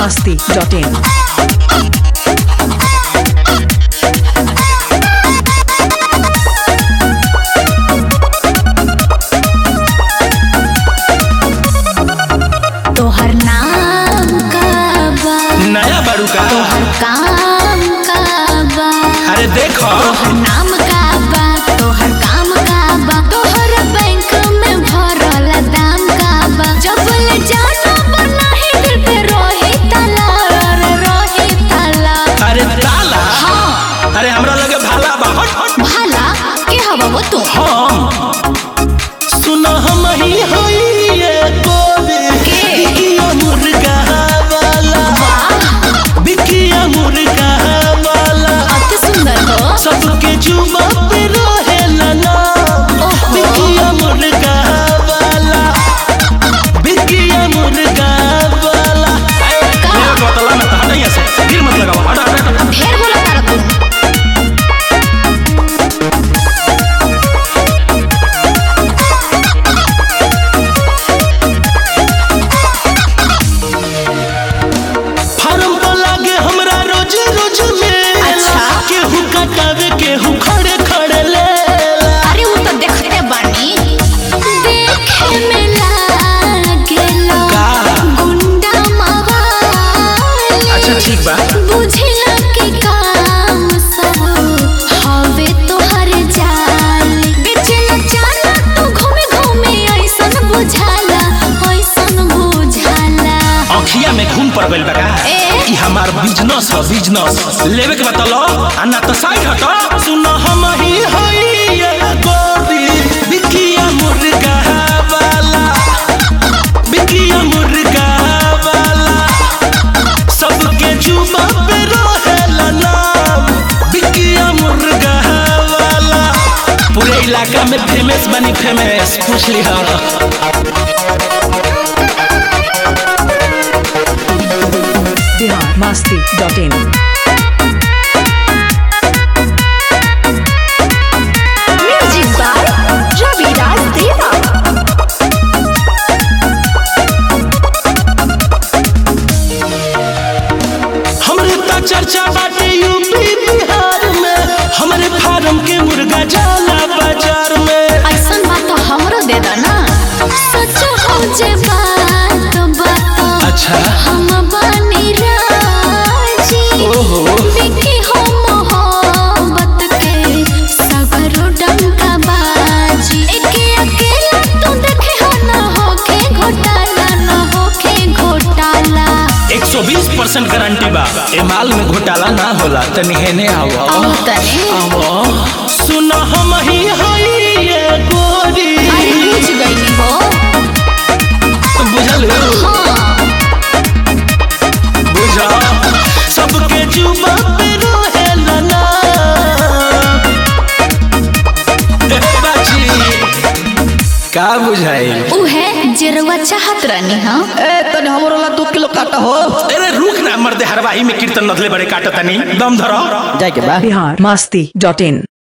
masti.in. तोहर नाम का बा नया बारू का तोहर काम का बा अरे देखो तोहर नाम का बा तोहर काम का बा तोहर बैंक में भरल दाम का बा जब ले जाना बना ही दिल पे रोही ताला रे रोही ताला अरे ताला अरे हमरा लगे भाला बा हट हट भाला के हवा वो तू हम सुनो हम ही होई ये कोबे के? बिकिया मुर्गा वाला बिकिया मुर्गा वाला अति सुंदर हो सबके जुबा पे रहेला नाम ओहो। बिकिया मुर्गा वाला बिकिया मुर्गा वाला मेरा बोतला में तो हटाइए से गिर मत लगाओ हटा हटा हटा। ढेर बोला तारा तू फार्म पर लागे हमरा रोज रोज में अच्छा। केहू कटावे केहू खड़े खड़े ले अरे वो तो देखते बानी देखे में लागेला का? गुंडा मवाली अच्छा ठीक बा बुझला के काम सब हवे तोहर जाल बेचला जाना तू घूमे घूमे ऐसन बुझाला ऐसन बुझाला अखिया में खून पड़ गइल बा का ए? ई हमार बिजनेस है बिजनेस लेवे के बतलो आ ना तो साइड हटो सुनो हम ही हई ये गोरी बिकिया मुर्गा वाला बिकिया मुर्गा वाला सबके जुबा पे रहेला नाम बिकिया मुर्गा वाला पूरे इलाका में फेमस बनी फेमस पूछ लिहा Bihar masti.in. Music by Ravi Raj Deva हमरे ता चर्चा बाटे यूपी बिहार में हमरे फार्म के मुर्गा जाला बाजार में ऐसन बात तो हमरो दे दो ना सच हो जे बात बात अच्छा हम बानी राजी ओहो। देखी हो मोहब्बत के सगरो डंका बाजी एके अकेला तू देखे हो ना होके घोटाला ना होके घोटाला 120 परसेंट गारंटी बा ए माल में घोटाला ना होला तनी हेने आओ आओ तने आओ सुनो हम ही हई ये गोरी अरे बुझ गई हो बुझल हाँ बुझा सबके जुबा पे रहेला ना ए बाजी का बुझाई उहे जेरवा चाहत रहनी हाँ ए तने हमरो ला दू किलो काटा हो अरे रुक ना मर्दे हरवाही में कीर्तन नदले बड़े काटतनी दम धरो जाए के बा Bihar masti.in.